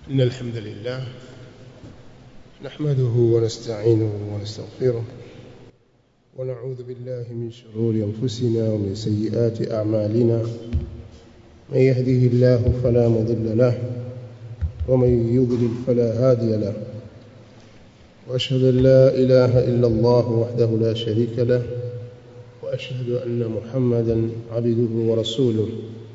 إن الحمد لله نحمده ونستعينه ونستغفره ونعوذ بالله من شرور أنفسنا ومن سيئات أعمالنا من يهده الله فلا مضل له ومن يضلل فلا هادي له وأشهد أن لا إله إلا الله وحده لا شريك له وأشهد أن محمدا عبده ورسوله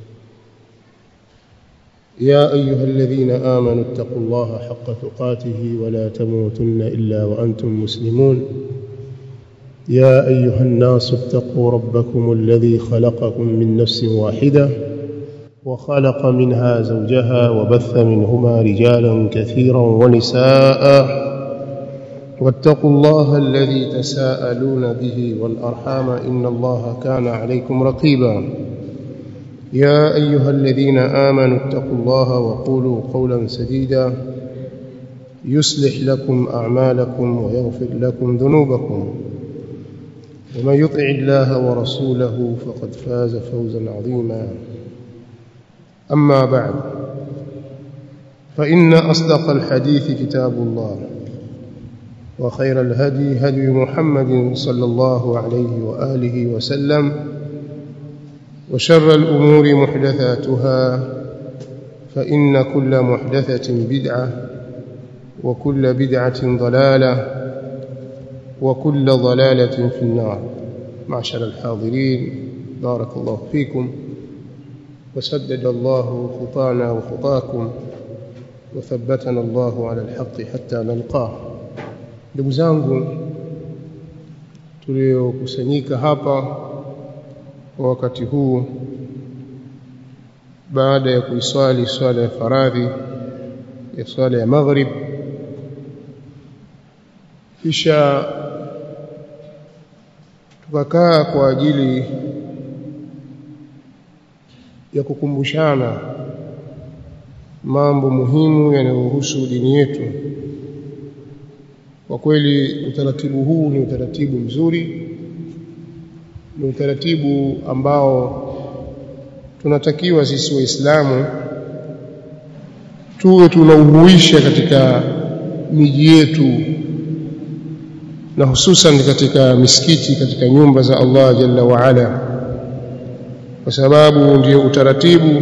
يا أيها الذين آمنوا اتقوا الله حق تقاته ولا تموتن إلا وأنتم مسلمون يا أيها الناس اتقوا ربكم الذي خلقكم من نفس واحدة وخلق منها زوجها وبث منهما رجالا كثيرا ونساء واتقوا الله الذي تساءلون به والأرحام إن الله كان عليكم رقيبا يا أيها الذين آمنوا اتقوا الله وقولوا قولا سديدا يصلح لكم أعمالكم ويغفر لكم ذنوبكم ومن يطع الله ورسوله فقد فاز فوزا عظيما أما بعد فإن أصدق الحديث كتاب الله وخير الهدي هدي محمد صلى الله عليه وآله وسلم وشر الأمور محدثاتها فإن كل محدثة بدعة وكل بدعة ضلالة وكل ضلالة في النار معشر الحاضرين بارك الله فيكم وسدد الله خطانا وخطاكم وثبتنا الله على الحق حتى نلقاه ndugu zangu tuliokusanyika hapa kwa wakati huu baada ya kuiswali swala ya faradhi ya swala ya maghrib kisha tukakaa kwa ajili ya kukumbushana mambo muhimu yanayohusu dini yetu kwa kweli utaratibu huu ni utaratibu mzuri ni utaratibu ambao tunatakiwa sisi waislamu tuwe tunauhuisha katika miji yetu na hususan katika misikiti katika nyumba za Allah jalla wa ala kwa sababu ndio utaratibu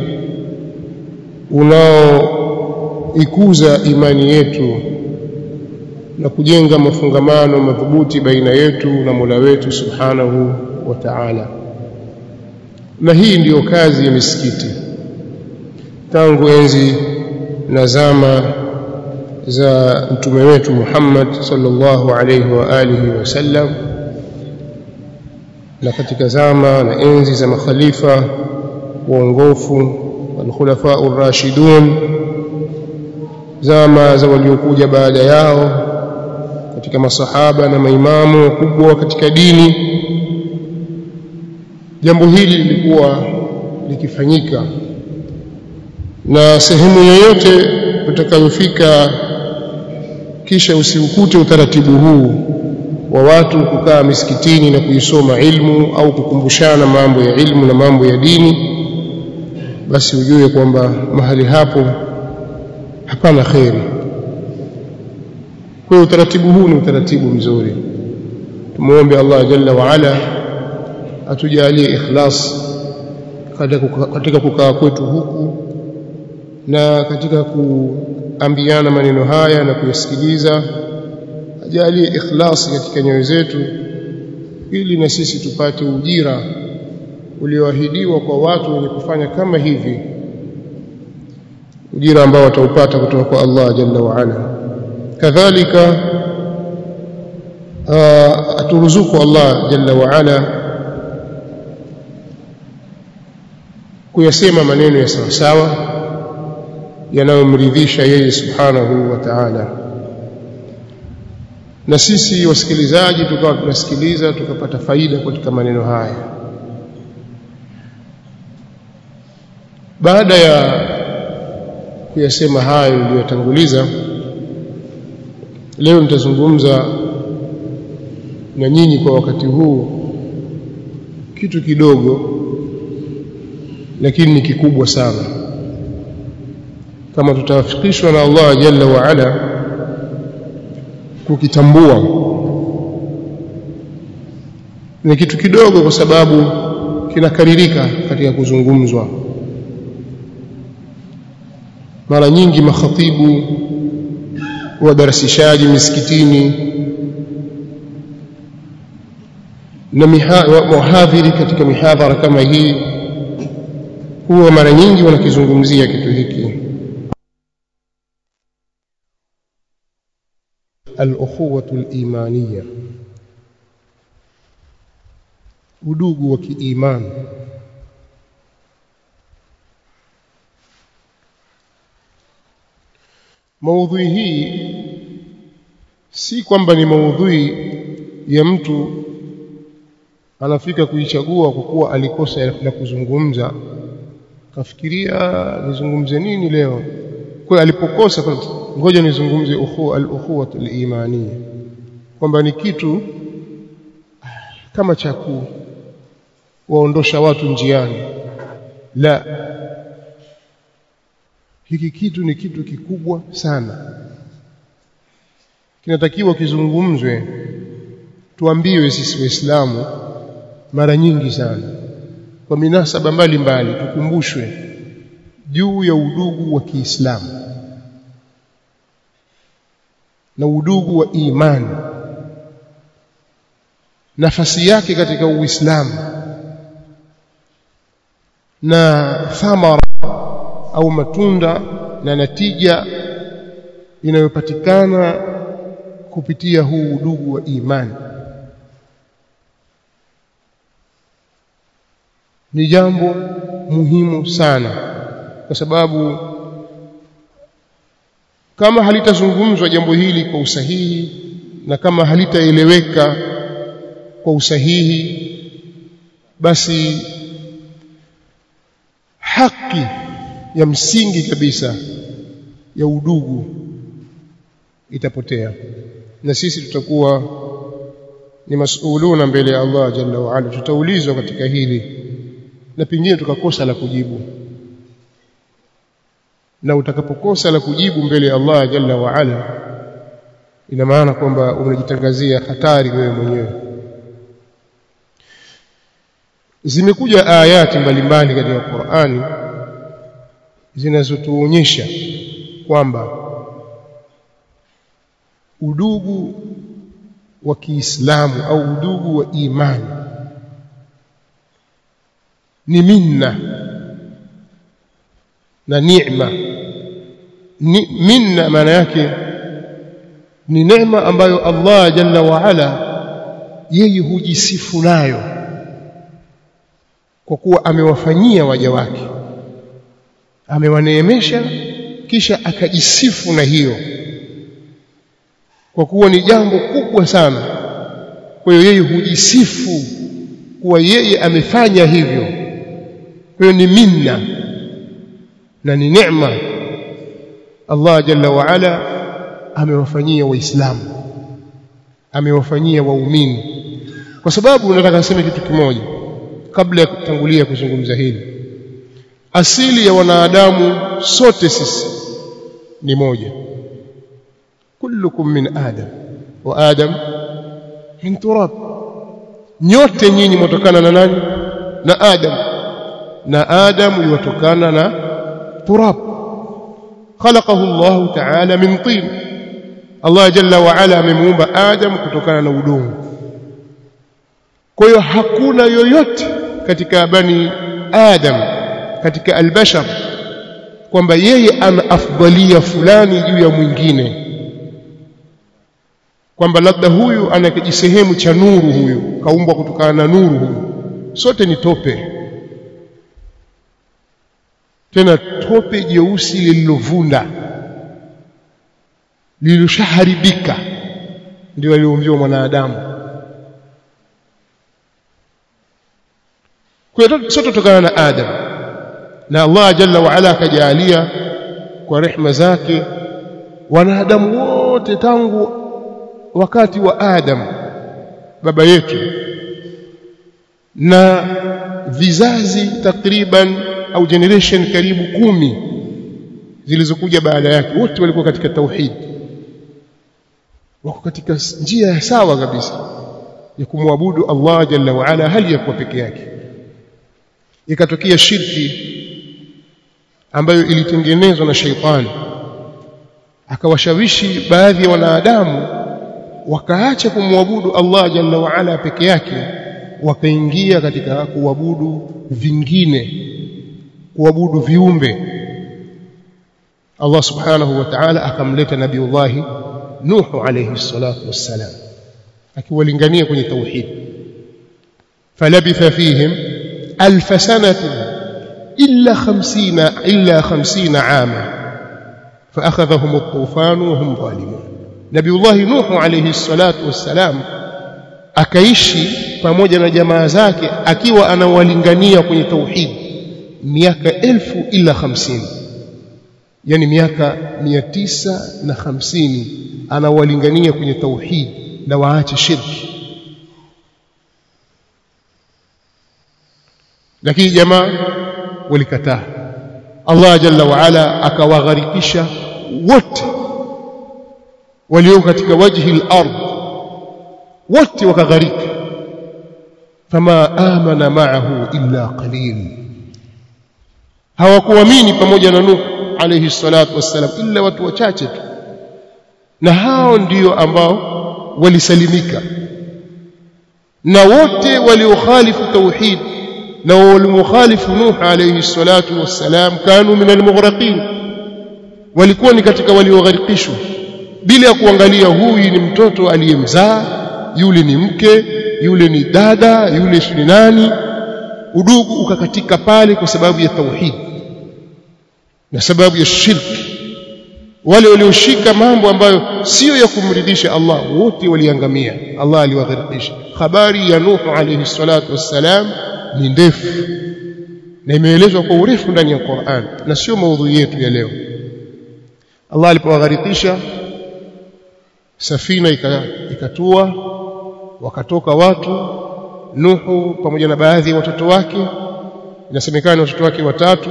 unaoikuza imani yetu na kujenga mafungamano madhubuti baina yetu na Mola wetu subhanahu wa ta'ala na hii ndiyo kazi ya misikiti tangu enzi na zama za mtume wetu Muhammad sallallahu alayhi wa alihi wasallam na katika zama na enzi za makhalifa waongofu walkhulafa ar-rashidun zama za waliokuja baada yao katika masahaba na maimamu wakubwa katika dini jambo hili lilikuwa likifanyika na sehemu yoyote utakayofika kisha usiukute utaratibu huu wa watu kukaa misikitini na kuisoma ilmu au kukumbushana mambo ya ilmu na mambo ya dini basi ujue kwamba mahali hapo hapana kheri kwa utaratibu huu ni utaratibu mzuri tumuombe Allah jalla wa ala atujalie ikhlas katika kukaa kwetu huku na katika kuambiana maneno haya na kuyasikiliza ajalie ikhlasi katika nyoyo zetu ili na sisi tupate ujira ulioahidiwa kwa watu wenye kufanya kama hivi ujira ambao wataupata kutoka kwa Allah jalla wa ala kadhalika aturuzuku Allah jalla wa ala kuyasema maneno ya sawa sawa yanayomridhisha yeye subhanahu wa ta'ala na sisi wasikilizaji tukawa tunasikiliza tukapata faida katika maneno haya baada ya kuyasema hayo niliyotanguliza leo nitazungumza na nyinyi kwa wakati huu kitu kidogo lakini ni kikubwa sana kama tutawafikishwa na Allah jalla wa ala kukitambua ni kitu kidogo kwa sababu kinakaririka katika kuzungumzwa mara nyingi makhatibu wadarasishaji misikitini na wahadhiri katika mihadhara kama hii huwa mara nyingi wanakizungumzia kitu hiki al-ukhuwatu al-imaniyya udugu wa kiimani maudhui hii si kwamba ni maudhui ya mtu anafika kuichagua kwa kuwa alikosa la kuzungumza kafikiria nizungumze nini leo kwa alipokosa ngoja nizungumze ukhuwa al-ukhuwa al-imaniyya kwamba ni kitu kama cha kuwaondosha watu njiani la hiki kitu ni kitu kikubwa sana kinatakiwa kizungumzwe tuambiwe sisi waislamu mara nyingi sana kwa minasaba mbalimbali tukumbushwe juu ya udugu wa Kiislamu na udugu wa imani nafasi yake katika Uislamu na thamara au matunda na natija inayopatikana kupitia huu udugu wa imani ni jambo muhimu sana kwa sababu kama halitazungumzwa jambo hili kwa usahihi na kama halitaeleweka kwa usahihi basi haki ya msingi kabisa ya udugu itapotea na sisi tutakuwa ni masuluna mbele ya Allah jalla wa ala tutaulizwa katika hili na pengine tukakosa la kujibu na utakapokosa la kujibu mbele ya Allah jalla wa ala ina maana kwamba unajitangazia hatari wewe mwenyewe zimekuja ayati mbalimbali katika Qur'ani zinazotuonyesha kwamba udugu wa Kiislamu au udugu wa imani ni minna na neema ni minna maana yake ni neema ambayo Allah jalla wa ala yeye hujisifu nayo kwa kuwa amewafanyia waja wake amewaneemesha kisha akajisifu na hiyo kwa kuwa ni jambo kubwa sana kwa hiyo yeye hujisifu kuwa yeye amefanya hivyo kwa hiyo ni minna na ni neema Allah jalla wa ala amewafanyia waislamu amewafanyia waumini kwa sababu nataka niseme kitu kimoja kabla ya kutangulia kuzungumza hili asili ya wanadamu sote sisi ni moja kullukum min adam wa adam min turab nyote nyinyi mtokana na nani na adam na adam yatokana na turab khalaqahu Allah ta'ala min tin Allah jalla wa ala amemuumba adam kutokana na udongo kwa hiyo hakuna yoyote katika bani adam katika albashar kwamba yeye ana afdalia fulani juu ya mwingine kwamba labda huyu ana kijisehemu cha nuru huyu kaumbwa kutokana na nuru huyu sote ni tope tena tope jeusi lililovunda lililoshaharibika ndio aliumbiwa mwanadamu kwa hiyo sote tutokana na Adam na Allah jalla wa ala akajalia kwa rehma zake wanadamu wote tangu wakati wa Adam baba yetu na vizazi takriban au generation karibu kumi zilizokuja baada yake wote walikuwa katika tauhid wako katika njia ya sawa kabisa ya kumwabudu Allah jalla wa ala hali ya kuwa peke yake ikatokea shirki ambayo ilitengenezwa na sheitani akawashawishi baadhi ya wanadamu wakaacha kumwabudu Allah jalla wa ala peke yake wakaingia katika kuabudu vingine kuabudu viumbe Allah subhanahu wa ta'ala akamleta nabiullah Nuhu alayhi salatu wassalam akiwalingania kwenye tauhid falabitha fihim alf sanatin illa 50 illa 50 ama فاخذهم الطوفان وهم ظالمون نبي الله نوح عليه الصلاه والسلام akaishi pamoja na jamaa zake akiwa anawalingania kwenye tauhid miaka elfu ila hamsini yani miaka mia tisa na hamsini anawalingania kwenye tauhid na waache shirki lakini jamaa walikataa Allah jalla wa ala akawagharikisha wote walio katika wajhi al-ard wote wakaghariki fama amana ma'ahu illa qalil hawakuamini pamoja na Nuh alayhi salatu wassalam illa watu wachache tu na hao ndio ambao walisalimika na wote waliokhalifu tauhid na walimukhalifu Nuh alayhi salatu wassalam kanu min almughraqin walikuwa ni katika waliogharikishwa bila ya kuangalia huyu ni mtoto aliyemzaa yule ni mke yule ni dada yule ni nani udugu ukakatika pale kwa sababu ya tauhid na sababu ya shirki wale walioshika mambo ambayo sio ya kumridhisha Allah wote waliangamia Allah aliwagharikisha habari ya Nuh alayhi salatu wassalam ni ndefu na imeelezwa kwa urefu ndani ya Qur'an na sio maudhui yetu ya leo Allah alipowagharikisha safina ikatua wakatoka watu Nuhu pamoja na baadhi ya watoto wake inasemekana watoto wake watatu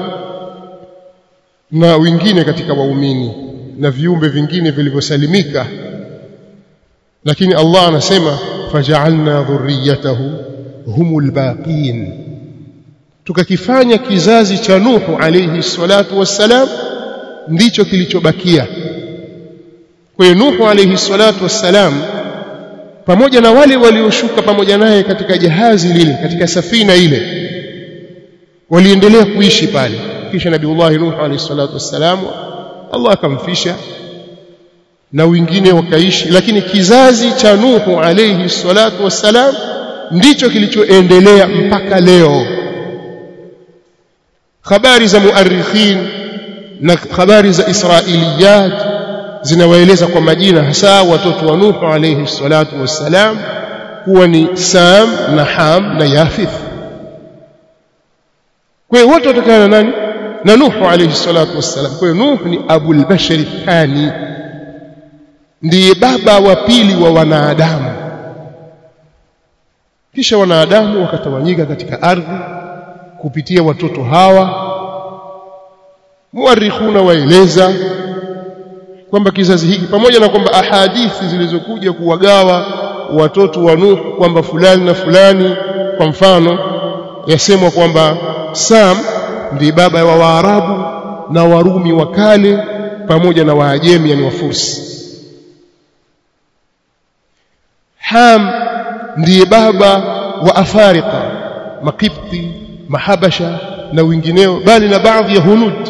na wengine katika waumini na viumbe vingine vilivyosalimika lakini Allah anasema faja'alna dhurriyatahu humul baqin tukakifanya kizazi cha Nuhu alayhi salatu wassalam ndicho kilichobakia kwa hiyo Nuhu alayhi salatu wassalam pamoja na wale walioshuka pamoja naye katika jahazi lile katika safina ile waliendelea kuishi pale kisha nabiullah Nuh alayhi salatu wassalam Allah akamfisha na wengine wakaishi lakini kizazi cha Nuhu alayhi salatu wassalam ndicho kilichoendelea mpaka leo habari za muarrikhin na habari za israiliyat zinawaeleza kwa majina hasa watoto wa Nuhu alayhi salatu wassalam kuwa ni Sam na Ham na Yafith kwa hiyo wote watokana na nani na Nuhu alayhi salatu wassalam kwa hiyo Nuhu ni abul bashari thani ndiye baba wa pili wa wanadamu kisha wanadamu wakatawanyika katika ardhi kupitia watoto hawa muarikhuna waeleza kwamba kizazi hiki pamoja na kwamba ahadithi zilizokuja kuwagawa watoto wa Nuh kwamba fulani na fulani kwa mfano yasemwa kwamba Sam ndiye baba wa Waarabu na Warumi wa kale pamoja na Waajemi yani Wafursi Ham ndiye baba wa Afarika Makipti Mahabasha na wengineo bali na baadhi ya Hunud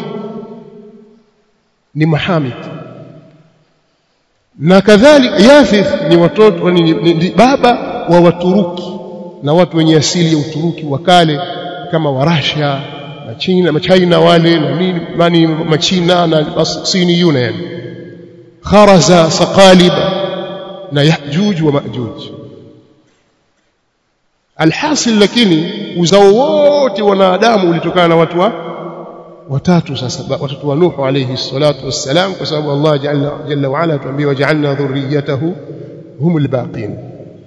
ni Mahamid na kadhalika Yafith ni watoto ni, ni, ni baba wa Waturuki na watu wenye asili ya Uturuki wa kale kama Warasha na China na China wale na nini mani machina na Sini yuna yani Kharaza Saqaliba na Yajuj wa Majuj alhasil lakini uzao wote wanadamu ulitokana na watu wa watatu sasa watoto wa Nuhu alayhi salatu wassalam kwa sababu Allah jalla jalla wa ala tuambia waja'alna dhurriyyatahu humul baqin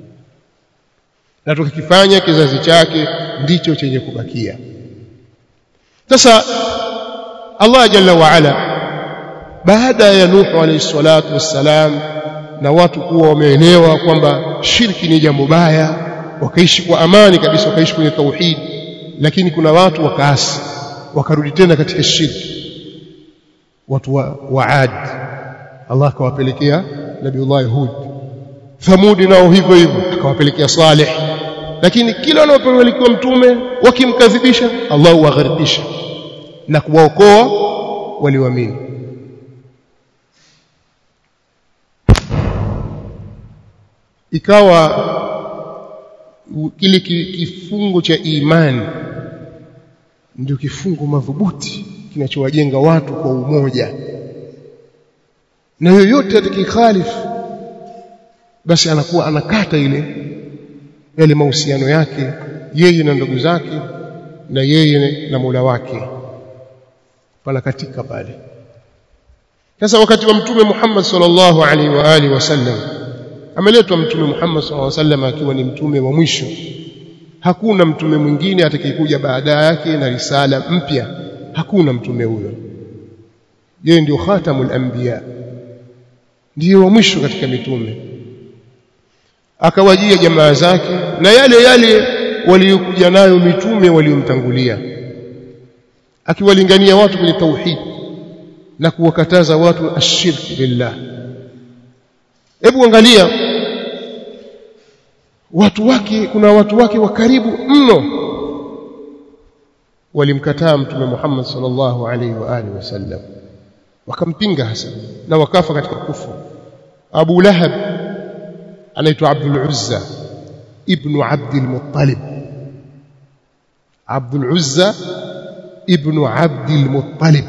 na tukikifanya kizazi chake ndicho chenye kubakia sasa Allah jalla wa ala baada ya Nuhu alayhi salatu wassalam na watu kuwa wameelewa kwamba shirki ni jambo baya wakaishi kwa amani kabisa wakaishi kwenye tauhid lakini kuna watu wakaasi wakarudi tena katika shirki watu wa, wa Ad Allah akawapelekea Nabiullah Hud Thamudi nao hivyo hivyo akawapelekea Saleh lakini kila wanapopelekwa mtume wakimkadhibisha Allah huwagharikisha na kuwaokoa walioamini ikawa kile kifungo cha imani ndio kifungo madhubuti kinachowajenga watu kwa umoja na yoyote atakayekhalifu basi anakuwa anakata ile yale mahusiano yake yeye na ndugu zake na yeye na Mola wake panakatika pale sasa wakati wa mtume Muhammad sallallahu alaihi wa alihi wasallam ameletwa mtume Muhammad sallallahu alaihi wasallam akiwa ni mtume wa mwisho hakuna mtume mwingine atakayekuja baada yake na risala mpya hakuna mtume huyo yeye ndio khatamul anbiya ndiyo wa mwisho katika mitume akawajia jamaa zake na yale yale waliokuja nayo mitume waliomtangulia akiwalingania watu kwenye tauhid na kuwakataza watu ashirki billah hebu angalia watu wake kuna watu wake wa karibu mno walimkataa mtume Muhammad sallallahu alaihi wa alihi wasallam wakampinga hasa na wakafa katika kufu Abu Lahab anaitwa Abdul Uzza ibn Abdul Muttalib Abdul Uzza ibn Abdul Muttalib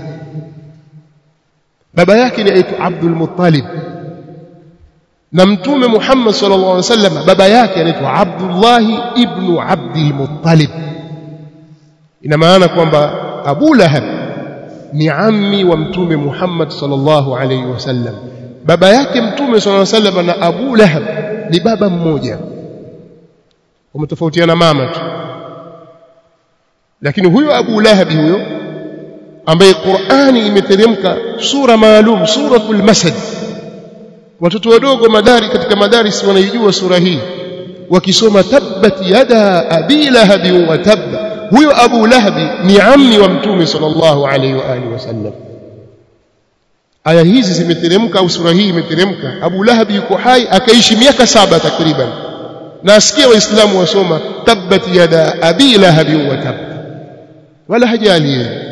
baba yake ni aitwa Abdul Muttalib na mtume Muhammad sallallahu alaihi wasallam baba yake anaitwa Abdullah ibn Abdul Muttalib ina maana kwamba Abu Lahab ni ammi wa mtume Muhammad sallallahu alaihi wasallam baba yake mtume sallallahu alaihi wasallam na Abu Lahab ni baba mmoja wametofautiana mama tu lakini huyo Abu Lahab huyo ambaye Qur'ani imeteremka sura maalum suratul masad watoto wadogo madari katika madaris wanaijua sura hii wakisoma tabbat yada abi lahab wa tabba huyo Abu Lahab ni ammi wa mtume sallallahu alaihi wa alihi wasallam aya hizi zimeteremka au sura hii imeteremka Abu Lahab yuko hai akaishi miaka saba takriban na asikia waislamu wasoma tabbat yada abi lahab wa tabba wala hajali yeye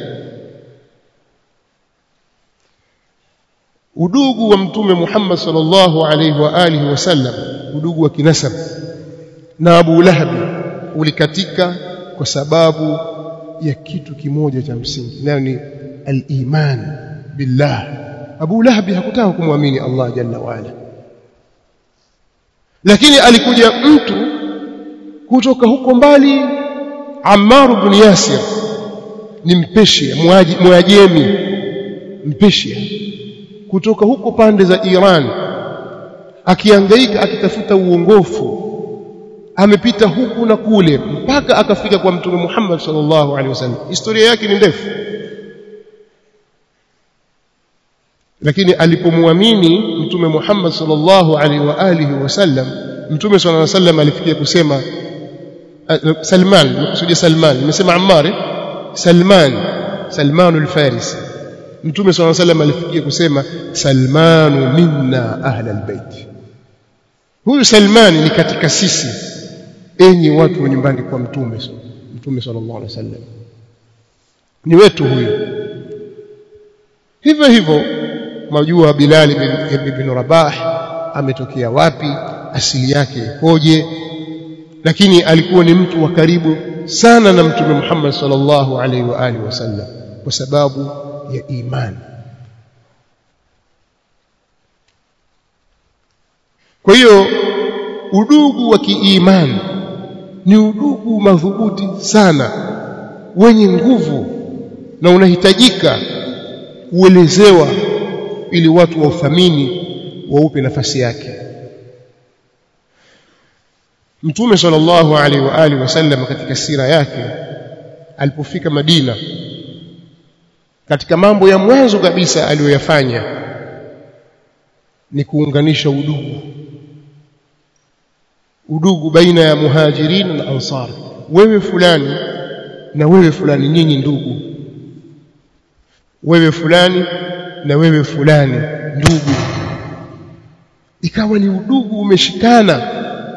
udugu wa mtume Muhammad sallallahu alaihi wa alihi wasallam udugu wa kinasab na Abu Lahab ulikatika kwa sababu ya kitu kimoja cha msingi nayo ni al-iman billah Abu Lahab hakutaka kumwamini Allah jalla waala lakini alikuja mtu kutoka huko mbali Ammar ibn Yasir ni mpeshia mwajemi mpeshia kutoka huko pande za Iran akiangaika akitafuta uongofu amepita huku na kule mpaka akafika kwa mtume Muhammad sallallahu alaihi wasallam historia yake ni ndefu lakini alipomwamini mtume Muhammad sallallahu alaihi wa alihi wasallam mtume sallallahu alaihi wasallam alifikia kusema Salman nimekusudia Salman nimesema Ammar Salman Salman al-Farisi mtume swalla sallam alifikia kusema salmanu minna ahla albayt huyu salmani ni katika sisi enyi watu wa nyumbani kwa mtume mtume sallallahu alaihi wasallam ni wetu huyu hivyo hivyo majua bilal ibn, ibn rabah ametokea wapi asili yake ikoje lakini alikuwa ni mtu wa karibu sana na mtume Muhammad sallallahu alaihi wa alihi wasallam kwa sababu ya imani kwa hiyo udugu wa kiimani ni udugu madhubuti sana wenye nguvu na unahitajika kuelezewa ili watu wauthamini waupe nafasi yake Mtume sallallahu alaihi wa alihi wasallam katika sira yake alipofika Madina katika mambo ya mwanzo kabisa aliyoyafanya ni kuunganisha udugu udugu baina ya muhajirin na ansar wewe fulani na wewe fulani nyinyi ndugu wewe fulani na wewe fulani ndugu ikawa ni udugu umeshikana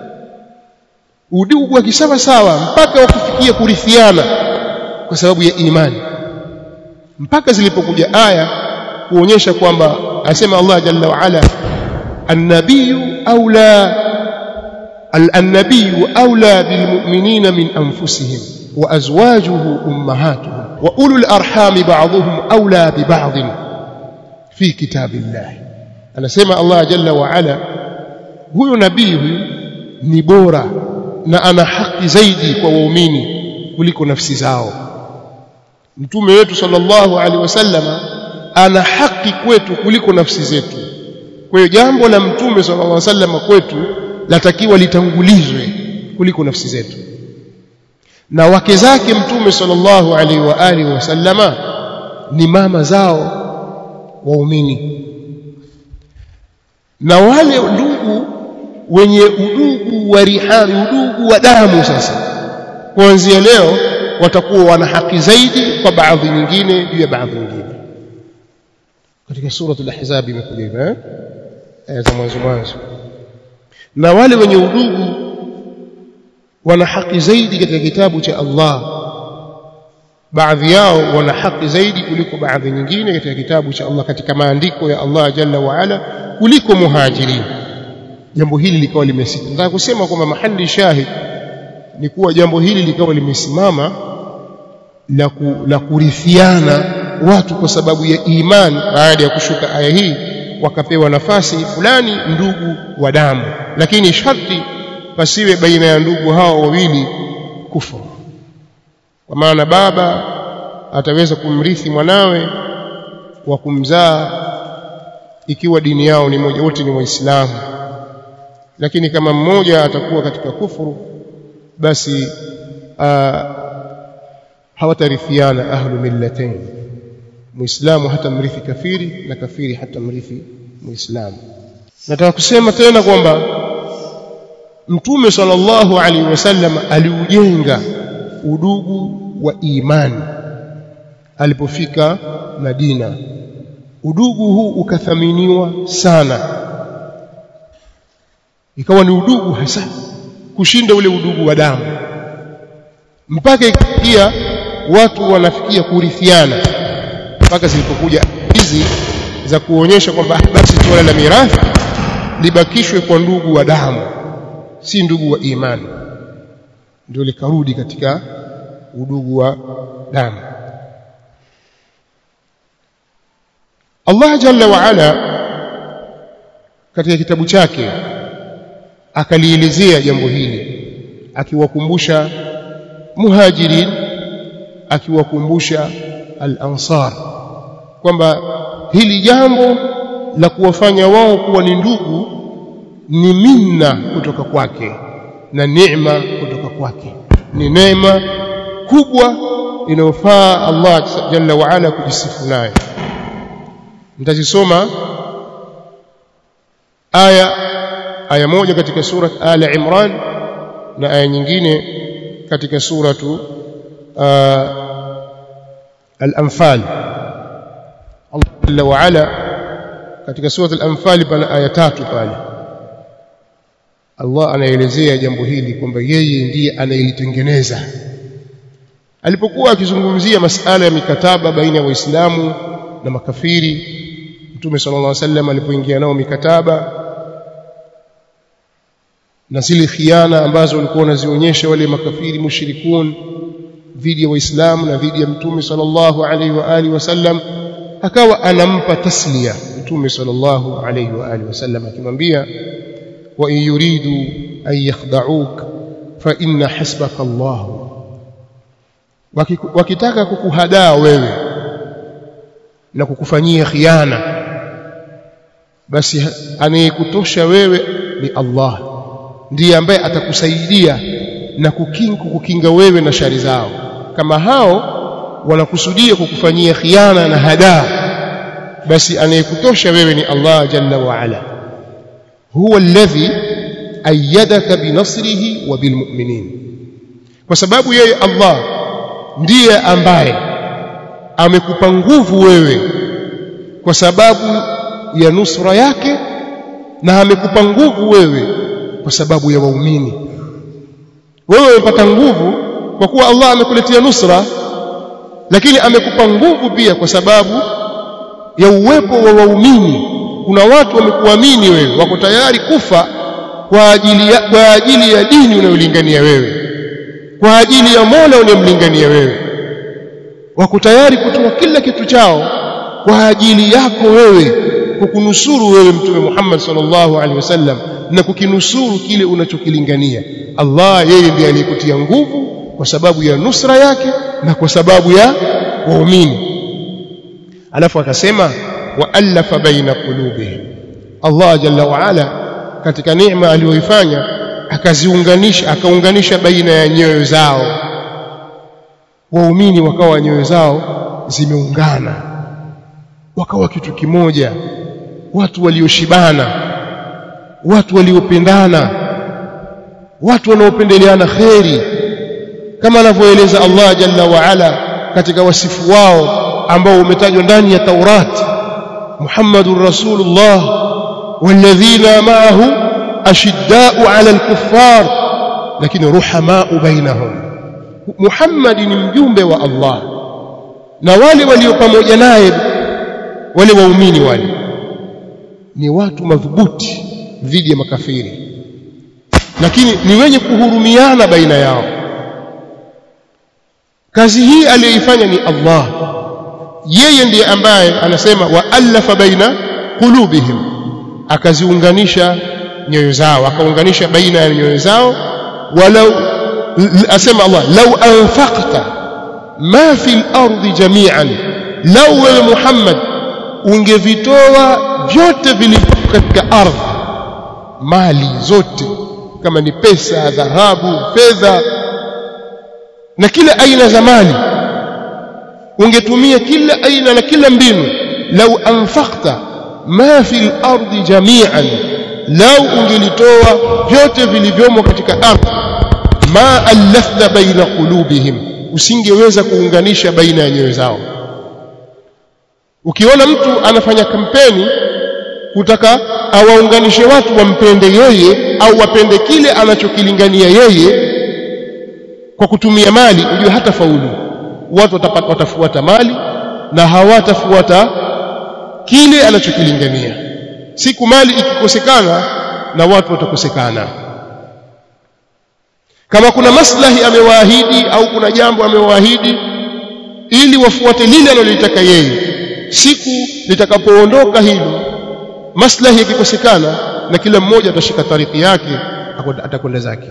udugu wa kisawa sawa mpaka wakufikia kurithiana kwa sababu ya imani mpaka zilipokuja aya kuonyesha kwamba asema Allah jalla wa ala النبي أولى النبي أولى بالمؤمنين من أنفسهم وأزواجه أمهاتهم وأولو الأرحام بعضهم أولى ببعض في كتاب الله أنا سمع الله جل وعلا هو نبيه نبورا na ana haki zaidi kwa waumini kuliko nafsi zao mtume wetu sallallahu alaihi wasallama ana haki kwetu kuliko nafsi zetu kwa hiyo jambo la mtume sallallahu alaihi wasallam kwetu latakiwa litangulizwe kuliko nafsi zetu na wake zake mtume sallallahu alaihi wa alihi wasallama ni mama zao waumini na wale ndugu wenye udugu wa rihami udugu wa damu sasa kuanzia leo watakuwa wana haki zaidi kwa baadhi nyingine juu ya baadhi nyingine katika suratul ahzab imekuja hivyo eh aya za mwanzo mwanzo na wale wenye udugu wana haki zaidi katika kitabu cha Allah baadhi yao wana haki zaidi kuliko baadhi nyingine katika kitabu cha Allah katika maandiko ya Allah jalla wa ala kuliko muhajirin jambo hili likawa limesimama nataka kusema kwamba mahali shahid ni kuwa jambo hili likawa limesimama la, ku, la kurithiana watu kwa sababu ya imani baada ya kushuka aya hii wakapewa nafasi fulani ndugu wa damu lakini sharti pasiwe baina ya ndugu hao wawili kufuru kwa maana baba ataweza kumrithi mwanawe wa kumzaa ikiwa dini yao ni moja wote ni waislamu lakini kama mmoja atakuwa katika kufuru basi hawatarithiana ahlu millatain muislamu hata mrithi kafiri na kafiri hata mrithi muislamu nataka kusema tena kwamba mtume sallallahu alaihi wasallam aliujenga udugu wa imani alipofika Madina udugu huu ukathaminiwa sana ikawa ni udugu hasa kushinda ule udugu wa damu mpaka ikifikia watu wanafikia kurithiana mpaka zilipokuja hizi za kuonyesha kwamba basi suala la mirathi libakishwe kwa ndugu wa damu si ndugu wa imani ndio likarudi katika udugu wa damu Allah jalla wa ala katika kitabu chake akalielezea jambo hili akiwakumbusha muhajirin akiwakumbusha al-ansar kwamba hili jambo la kuwafanya wao kuwa ni ndugu ni minna kutoka kwake na neema kutoka kwake ni neema kubwa inayofaa Allah jalla wa ala kujisifu nayo nitazisoma aya aya moja katika sura ala imran na aya nyingine katika suratu al-anfal Allah jalla wa ala katika sura al-anfal pana aya tatu pale Allah anaelezea jambo hili kwamba yeye ndiye anayelitengeneza alipokuwa akizungumzia masala ya mikataba baina ya waislamu na makafiri Mtume sallallahu alaihi wasallam alipoingia nao mikataba na zile khiana ambazo walikuwa wanazionyesha wale makafiri mushrikun dhidi ya waislamu na dhidi ya Mtume sallallahu alaihi wa alihi wasallam akawa anampa taslia Mtume sallallahu alaihi wa alihi wasallam akimwambia wa in yuridu an yakhda'uk fa inna hasbaka Allah wakitaka kukuhadaa wewe na kukufanyia khiana basi anayekutosha wewe ni Allah ndiye ambaye atakusaidia na kukinga kukinga wewe na shari zao kama hao wanakusudia kukufanyia khiana na hadaa basi anayekutosha wewe ni Allah jalla wa ala huwa alladhi ayyadaka binasrihi wa bilmu'minin kwa sababu yeye Allah ndiye ambaye amekupa nguvu wewe kwa sababu ya nusra yake na amekupa nguvu wewe kwa sababu ya waumini wewe umepata nguvu kwa kuwa Allah amekuletea nusra lakini amekupa nguvu pia kwa sababu ya uwepo wa waumini kuna watu wamekuamini wewe wako tayari kufa kwa ajili ya, kwa ajili ya dini unayolingania wewe kwa ajili ya Mola unayemlingania wewe wako tayari kutoa kila kitu chao kwa ajili yako wewe kukunusuru wewe mtume Muhammad sallallahu alaihi wasallam na kukinusuru kile unachokilingania Allah yeye ndiye aliyekutia nguvu kwa sababu ya nusra yake na kwa sababu ya waumini alafu akasema waalafa baina qulubihim Allah jalla wa ala katika neema aliyoifanya akaziunganisha akaunganisha baina ya nyoyo zao waumini wakawa nyoyo zao zimeungana wakawa kitu kimoja watu walioshibana watu waliopendana watu wanaopendeleana kheri kama anavyoeleza Allah jalla wa ala katika wasifu wao ambao umetajwa ndani ya Taurat Muhammadur Rasulullah walladhina ma'ahu ashidda'u 'ala al-kuffar lakini ruhama'u bainahum Muhammad ni mjumbe wa Allah na wale walio pamoja naye wale waumini wale ni watu madhubuti dhidi ya makafiri lakini ni wenye kuhurumiana baina yao kazi hii aliyoifanya ni Allah yeye ndiye ambaye anasema waalafa baina qulubihim akaziunganisha nyoyo zao akaunganisha baina ya nyoyo zao walau asema Allah lau anfaqta ma fi al-ardi jami'an lau wewe Muhammad ungevitoa vyote vilivyo katika ardhi mali zote kama ni pesa dhahabu fedha na kila aina za mali ungetumia kila aina na kila mbinu lau anfaqta ma fi al-ardi jami'an lau ungelitoa vyote vilivyomo katika ardhi ma allafta baina qulubihim usingeweza kuunganisha baina ya nyoyo zao ukiona mtu anafanya kampeni kutaka awaunganishe watu wampende yeye au wapende kile anachokilingania yeye kwa kutumia mali ujue hata faulu watu watapata, watafuata mali na hawatafuata kile anachokilingania siku mali ikikosekana na watu watakosekana kama kuna maslahi amewaahidi au kuna jambo amewaahidi ili wafuate lile analolitaka yeye siku litakapoondoka hilo maslahi yakikosekana na kila mmoja atashika tariki yake atakwenda zake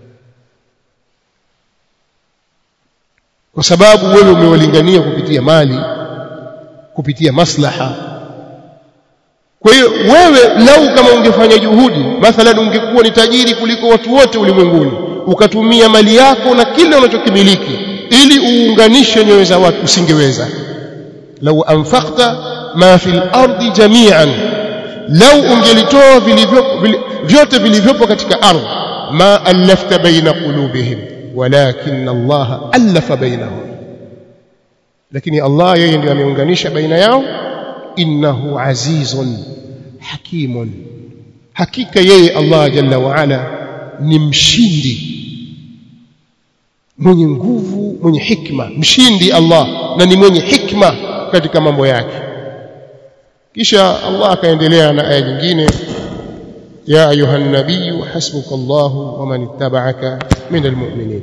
kwa sababu wewe umewalingania kupitia mali kupitia maslaha kwa hiyo wewe lau kama ungefanya juhudi mathalan ungekuwa ni tajiri kuliko watu wote ulimwenguni ukatumia mali yako na kile unachokimiliki ili uunganishe nyoyo za watu usingeweza lau anfaqta ma fil ardi jami'an lau ungelitoa vyote vilivyopo katika ardhi ma alafta baina qulubihim walakin Allah alafa bainahum lakini Allah yeye ndiye ameunganisha baina yao innahu azizun hakimun hakika yeye Allah jalla wa ala ni mshindi mwenye nguvu mwenye hikma mshindi Allah na ni mwenye hikma katika mambo yake kisha Allah akaendelea na aya nyingine ya ayuha nabiy hasbuka Allah wa man ittaba'aka min almu'minin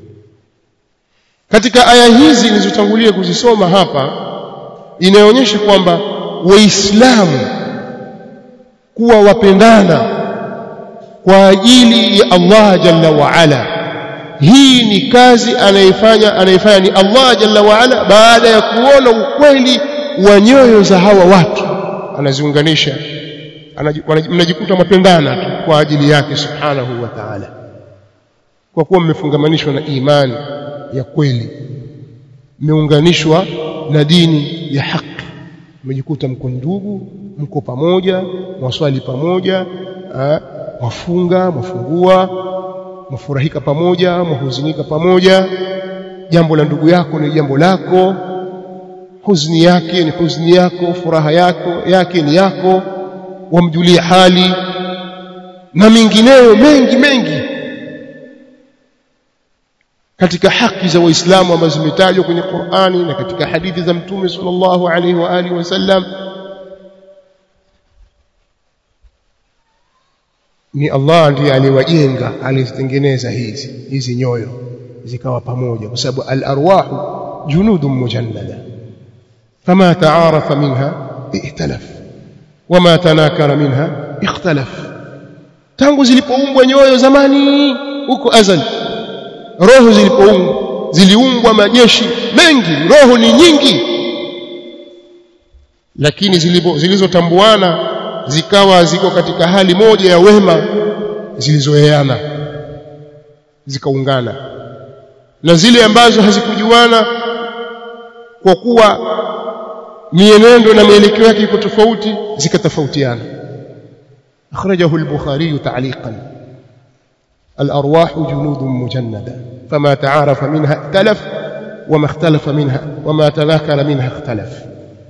katika aya hizi nilizotangulia kuzisoma hapa inaonyesha kwamba waislamu kuwa wapendana kwa ajili ya Allah jalla wa ala hii ni kazi anayefanya anayefanya ni Allah jalla wa ala baada ya kuona ukweli wa nyoyo za hawa watu anaziunganisha mnajikuta mapendana tu kwa ajili yake subhanahu wa ta'ala kwa kuwa mmefungamanishwa na imani ya kweli mmeunganishwa na dini ya haki mmejikuta mko ndugu mko pamoja mwaswali pamoja ha, mwafunga mwafungua mwafurahika pamoja mwahuzunika pamoja jambo la ndugu yako ni jambo lako huzuni yake ni huzuni yako furaha yako yake ni yako wamjulia hali na mengineyo mengi mengi katika haki za waislamu ambazo zimetajwa kwenye Qur'ani na katika hadithi za mtume sallallahu alaihi wa alihi wasallam ni Allah ndiye aliwajenga alizitengeneza hizi hizi nyoyo zikawa pamoja kwa sababu al-arwahu junudun mujannada fama ta'arafa minha ihtalaf wama tanakara minha ikhtalaf tangu zilipoumbwa nyoyo zamani huko azali roho zilipoumbwa ziliumbwa majeshi mengi roho ni nyingi lakini zilizotambuana zikawa ziko katika hali moja ya wema zilizoeana zikaungana na zile ambazo hazikujuana kwa kuwa mienendo na mielekeo yake iko tofauti zikatofautiana akhrajahu al-bukhari ta'liqan الأرواح جنود مجندة فما تعارف منها اختلف وما اختلف منها وما تذاكر منها اختلف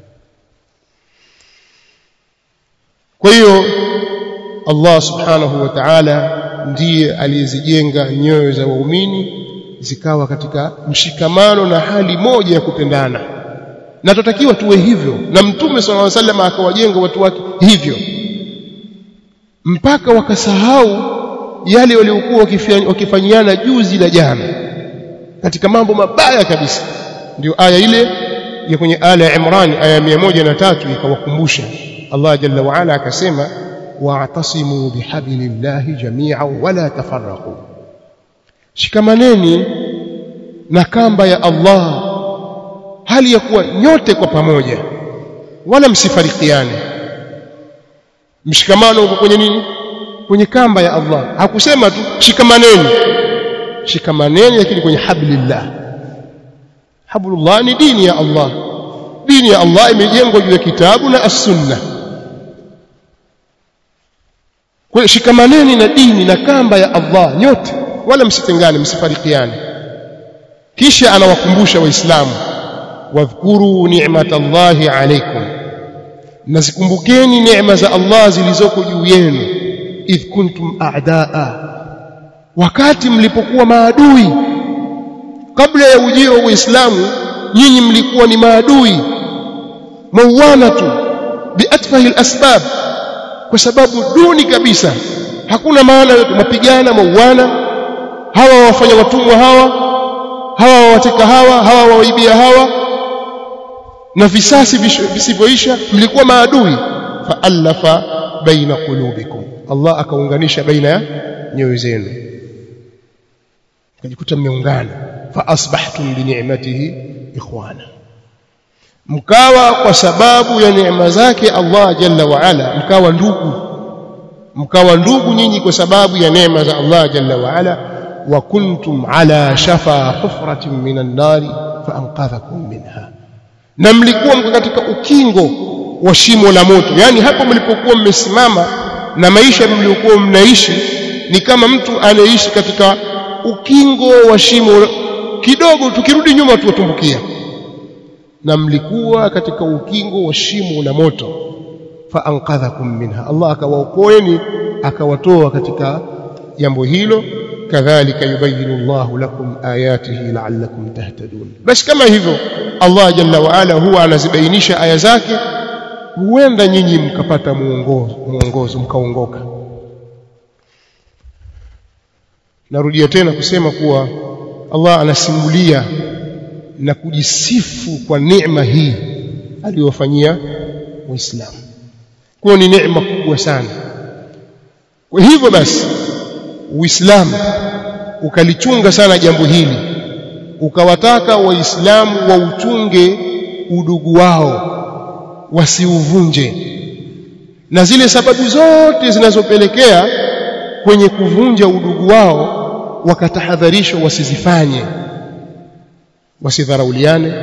kwa Allah subhanahu wa ta'ala ndiye aliyezijenga nyoyo za waumini zikawa katika mshikamano na hali moja ya kupendana na tutakiwa tuwe hivyo na mtume sallallahu alaihi wasallam akawajenga watu wake hivyo mpaka wakasahau yale waliokuwa wakifanyiana juzi na jana katika mambo mabaya kabisa ndio aya ile ya kwenye aya ya Imran aya 103 ikawakumbusha Allah jalla wa ala akasema wa'tasimu bihablillahi jami'an wala tafarraqu shikamaneni na kamba ya Allah hali ya kuwa nyote kwa pamoja wala msifarikiane mshikamano uko kwenye nini kwenye kamba ya Allah hakusema tu shikamaneni shikamaneni lakini kwenye hablillah hablullah ni dini ya Allah dini ya Allah imejengwa juu ya kitabu na as-sunnah kwa shikamaneni na dini na kamba ya Allah nyote wala msitengane msifarikiane kisha anawakumbusha waislamu wadhkuru ni'matallahi alaykum nazikumbukeni neema za Allah zilizoko juu yenu idh kuntum a'daa wakati mlipokuwa maadui kabla ya ujio wa Uislamu nyinyi mlikuwa ni maadui mauanatu biatfahi alasbab kwa sababu duni kabisa hakuna maana yote mapigana mauana hawa wafanya watumwa hawa hawa wawateka hawa hawa waibia hawa na visasi visivyoisha mlikuwa maadui faallafa baina qulubikum Allah akaunganisha baina ya nyoyo zenu kajikuta mmeungana fa asbahtum bi ni'matihi ikhwana mkawa kwa sababu ya neema zake Allah jalla wa ala mkawa ndugu mkawa ndugu nyinyi kwa sababu ya neema za Allah jalla wa ala wa kuntum ala shafa hufratin minan nari fa anqadhakum minha na mlikuwa mko katika ukingo wa shimo la moto yani hapo mlipokuwa mmesimama na maisha mliokuwa mnaishi ni kama mtu anaishi katika ukingo wa shimo kidogo tukirudi nyuma tuwatumbukia na mlikuwa katika ukingo wa shimo la moto fa anqadhakum minha Allah akawaokoeni akawatoa katika jambo hilo kadhalika yubayinu Allahu lakum ayatihi la'allakum tahtadun basi kama hivyo Allah jalla wa ala huwa anazibainisha aya zake huenda nyinyi mkapata muongozo muongozo mkaongoka narudia tena kusema kuwa Allah anasimulia na kujisifu kwa neema hii aliyowafanyia waislamu kwa ni neema kubwa sana kwa hivyo basi uislamu ukalichunga sana jambo hili ukawataka waislamu wauchunge udugu wao wasiuvunje na zile sababu zote zinazopelekea kwenye kuvunja udugu wao wakatahadharishwa wasizifanye wasidharauliane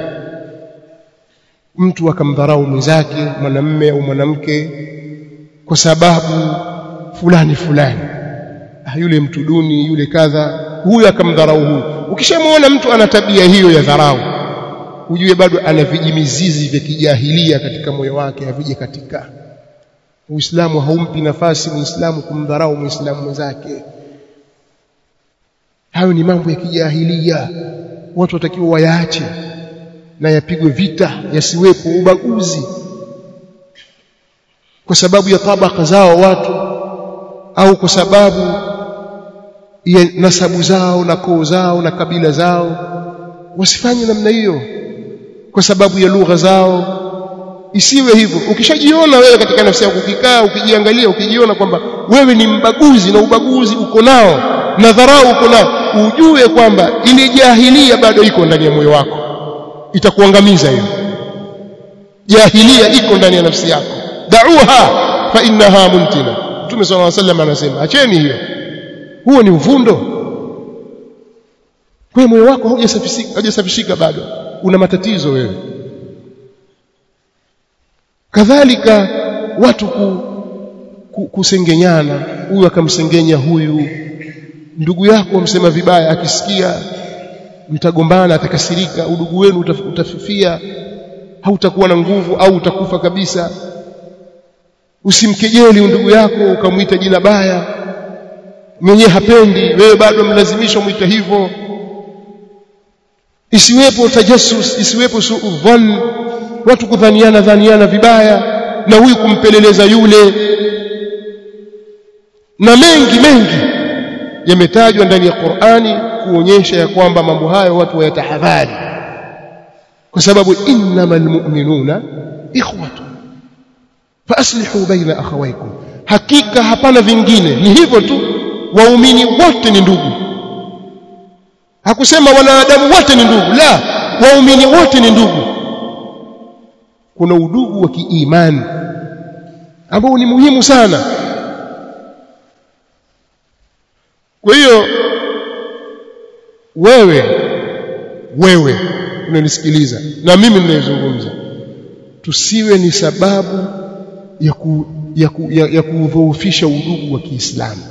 mtu akamdharau mwenzake mwanamme au mwanamke kwa sababu fulani fulani ah, yule mtu duni yule kadha huyu akamdharau huyu ukishamwona mtu ana tabia hiyo ya dharau ujue bado ana vijimizizi vya kijahilia katika moyo wake havije katika Uislamu haumpi nafasi Muislamu kumdharau Muislamu mwenzake hayo ni mambo ya kijahilia watu watakiwa wayaache na yapigwe vita yasiwepo ubaguzi kwa sababu ya tabaka zao watu au kwa sababu ya nasabu zao na koo zao na kabila zao wasifanye namna hiyo kwa sababu ya lugha zao isiwe hivyo ukishajiona wewe katika nafsi yako ukikaa ukijiangalia ukijiona kwamba wewe ni mbaguzi na ubaguzi uko nao na dharau uko nao ujue kwamba ile jahilia bado iko ndani ya moyo wako itakuangamiza hiyo jahilia iko ndani ya nafsi yako da'uha fa innaha muntina Mtume صلى الله عليه وسلم anasema acheni hiyo huo ni uvundo kwa moyo wako haujasafishika haujasafishika bado una matatizo wewe kadhalika watu ku, ku, kusengenyana huyu akamsengenya huyu ndugu yako amsema vibaya akisikia mtagombana atakasirika udugu wenu utafifia hautakuwa na nguvu au utakufa kabisa usimkejeli ndugu yako ukamwita jina baya mwenyewe hapendi wewe bado mlazimisha umwite hivyo isiwepo tajassus isiwepo suudhan watu kudhaniana dhaniana vibaya na huyu kumpeleleza yule na mengi mengi yametajwa ndani ya Qur'ani kuonyesha ya kwamba mambo hayo watu wayatahadhari kwa sababu innamal mu'minuna ikhwatu faaslihu baina akhawaykum hakika hapana vingine ni hivyo tu waumini wote ni ndugu hakusema wanadamu wote ni ndugu la waumini wote ni ndugu kuna udugu wa kiimani ambao ni muhimu sana kwa hiyo wewe wewe unanisikiliza na mimi ninayezungumza tusiwe ni sababu ya ku, ya, ku, ya, ya kudhoofisha udugu wa Kiislamu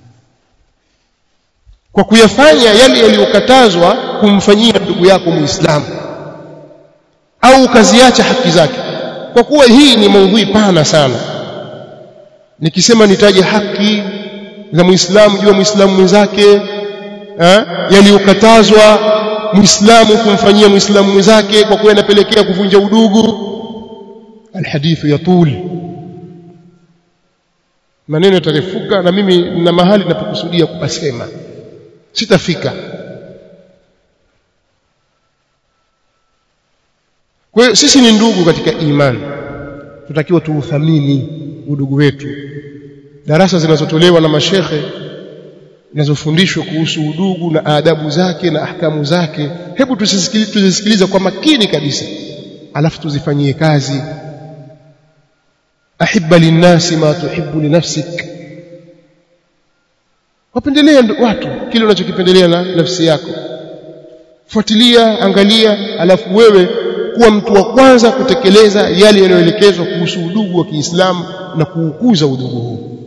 kwa kuyafanya yale yaliyokatazwa kumfanyia ndugu yako Muislamu au ukaziacha haki zake kwa kuwa hii ni maudhui pana sana nikisema nitaje haki za Muislamu juu ya Muislamu mwenzake yaliyokatazwa Muislamu kumfanyia Muislamu mwenzake kwa kuwa yanapelekea kuvunja udugu alhadithu yatul maneno yatarefuka na mimi na mahali ninapokusudia kupasema sitafika kwa hiyo sisi ni ndugu katika imani tutakiwa tuuthamini udugu wetu darasa zinazotolewa na mashekhe zinazofundishwa kuhusu udugu na adabu zake na ahkamu zake hebu tuzisikilize kwa makini kabisa alafu tuzifanyie kazi ahibba linnasi ma tuhibbu linafsik wapendelea watu kile unachokipendelea na nafsi yako fuatilia angalia alafu wewe kuwa mtu wa kwanza kutekeleza yale yanayoelekezwa kuhusu udugu wa Kiislamu na kuukuza udugu huu